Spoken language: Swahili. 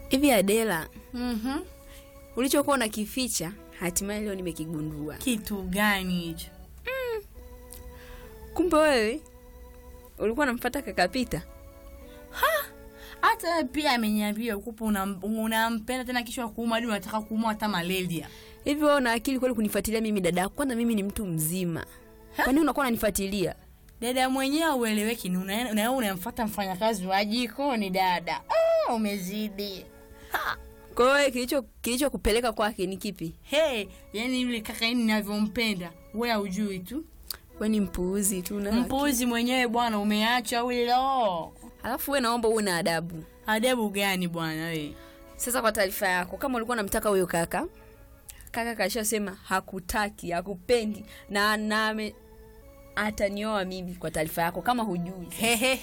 Hivi Adela, Mhm. ulichokuwa unakificha hatimaye leo nimekigundua. Kitu gani hicho? Kumbe wewe ulikuwa unamfuata kaka Pita. Hata wewe pia ameniambia ukupo unam- unampenda tena kisha kuuma hadi unataka kuumwa hata malaria. Hivi wewe una akili kweli kunifuatilia mimi dada yako? Kwanza mimi ni mtu mzima. Kwa nini unakuwa unanifuatilia? Dada mwenyewe ueleweki ni una- na wewe unamfuata mfanyakazi wa jikoni dada. Ah, umezidi. Kwa hiyo wewe kilicho kilichokupeleka kwake ni kipi? Hey, yani yule kaka yini ninavyompenda, wewe hujui tu. Wewe ni mpuuzi tu na Mpuzi mwenyewe bwana, umeacha wilo. Alafu wewe naomba uwe na adabu. Adabu gani bwana wewe? Sasa kwa taarifa yako, kama ulikuwa unamtaka huyo kaka, kaka kashasema hakutaki, hakupendi na na ame- atanioa mimi. Kwa taarifa yako, kama hujui Hehe.